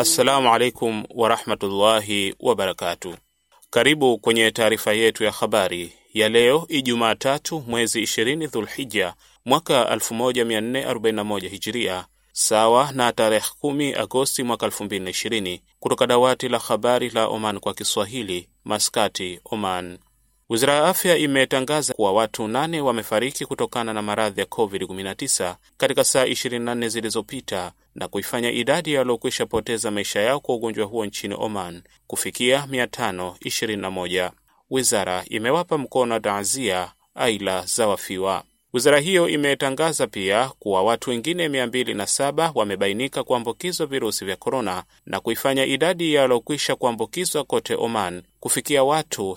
Assalamu alaikum warahmatullahi wabarakatu. Karibu kwenye taarifa yetu ya habari ya leo Ijumaa tatu mwezi 20 Dhulhija mwaka 1441 Hijiria, sawa na tarehe 10 Agosti mwaka 2020, kutoka dawati la habari la Oman kwa Kiswahili, Maskati, Oman. Wizara ya afya imetangaza kuwa watu nane wamefariki kutokana na maradhi ya COVID-19 katika saa 24 zilizopita na kuifanya idadi ya waliokwisha poteza maisha yao kwa ugonjwa huo nchini Oman kufikia 521. Wizara imewapa mkono wa taazia aila za wafiwa. Wizara hiyo imetangaza pia kuwa watu wengine 207 wamebainika kuambukizwa virusi vya korona na kuifanya idadi ya waliokwisha kuambukizwa kote Oman kufikia watu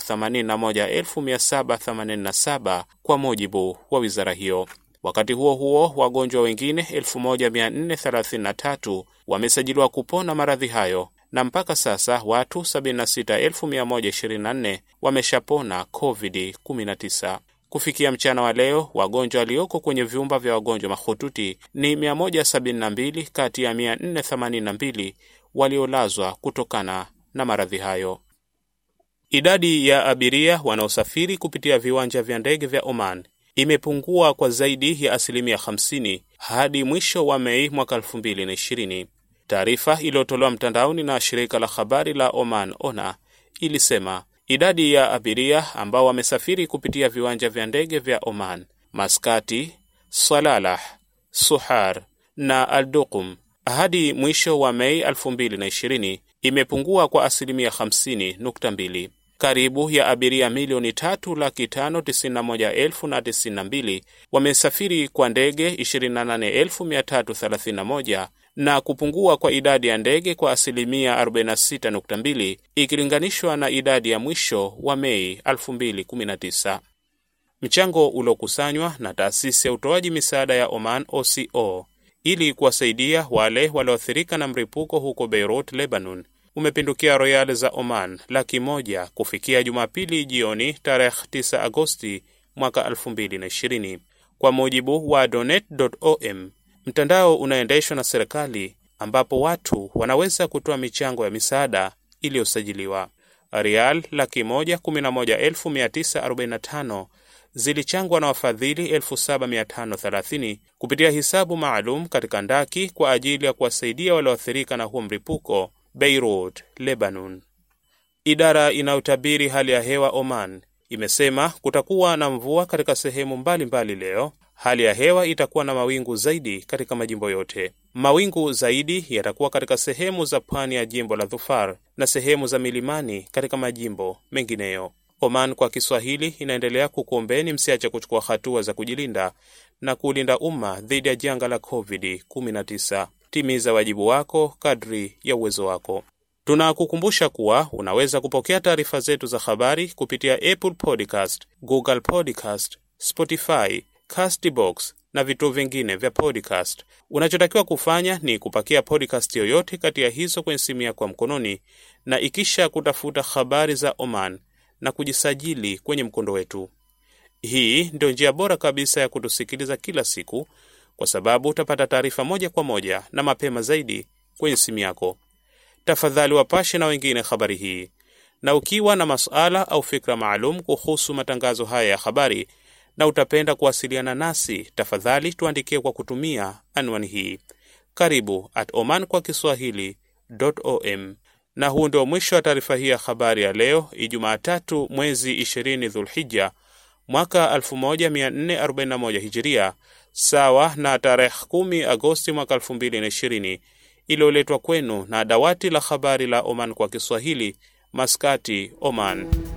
81787 kwa mujibu wa wizara hiyo. Wakati huo huo, wagonjwa wengine 1433 wamesajiliwa kupona maradhi hayo na mpaka sasa watu 76124 wameshapona COVID-19. Kufikia mchana wa leo, wagonjwa walioko kwenye vyumba vya wagonjwa mahututi ni 172 kati ya 482 waliolazwa kutokana na maradhi hayo. Idadi ya abiria wanaosafiri kupitia viwanja vya ndege vya Oman imepungua kwa zaidi ya asilimia 50 hadi mwisho wa Mei mwaka 2020. Taarifa iliyotolewa mtandaoni na shirika la habari la Oman ONA ilisema idadi ya abiria ambao wamesafiri kupitia viwanja vya ndege vya Oman, Maskati, Salalah, Suhar na Alduqum hadi mwisho wa Mei 2020 imepungua kwa asilimia 50.2. Karibu ya abiria milioni tatu laki tano tisini na moja elfu na tisini na mbili wamesafiri kwa ndege 28331 na kupungua kwa idadi ya ndege kwa asilimia 46.2 ikilinganishwa na idadi ya mwisho wa Mei 2019. Mchango uliokusanywa na taasisi ya utoaji misaada ya Oman OCO ili kuwasaidia wale walioathirika na mlipuko huko Beirut, Lebanon umepindukia royali za Oman laki moja kufikia Jumapili jioni tarehe 9 Agosti mwaka 2020 kwa mujibu wa donet.om, mtandao unaendeshwa na serikali ambapo watu wanaweza kutoa michango ya misaada iliyosajiliwa. Rial laki moja kumi na moja elfu mia tisa arobaini na tano zilichangwa na wafadhili 7530 kupitia hisabu maalum katika ndaki kwa ajili ya kuwasaidia walioathirika na huo mlipuko Beirut, Lebanon. Idara inayotabiri hali ya hewa Oman imesema kutakuwa na mvua katika sehemu mbalimbali mbali leo. Hali ya hewa itakuwa na mawingu zaidi katika majimbo yote. Mawingu zaidi yatakuwa katika sehemu za pwani ya jimbo la Dhufar na sehemu za milimani katika majimbo mengineyo. Oman kwa Kiswahili inaendelea kukuombeni msiache kuchukua hatua za kujilinda na kuulinda umma dhidi ya janga la COVID-19. Timiza wajibu wako kadri ya uwezo wako. Tunakukumbusha kuwa unaweza kupokea taarifa zetu za habari kupitia Apple Podcast, Google Podcast, Spotify, Castbox na vituo vingine vya podcast. Unachotakiwa kufanya ni kupakia podcast yoyote kati ya hizo kwenye simu yako ya mkononi na ikisha kutafuta habari za Oman na kujisajili kwenye mkondo wetu. Hii ndio njia bora kabisa ya kutusikiliza kila siku kwa sababu utapata taarifa moja kwa moja na mapema zaidi kwenye simu yako. Tafadhali wapashe na wengine habari hii, na ukiwa na masuala au fikra maalum kuhusu matangazo haya ya habari na utapenda kuwasiliana nasi, tafadhali tuandikie kwa kutumia anwani hii karibu at oman kwa kiswahili.om. Na huu ndio mwisho wa taarifa hii ya habari ya leo Ijumaa tatu mwezi 20 Dhulhija mwaka 1441 Hijiria, sawa na tarehe 10 Agosti mwaka 2020, iliyoletwa kwenu na dawati la habari la Oman kwa Kiswahili, Maskati, Oman.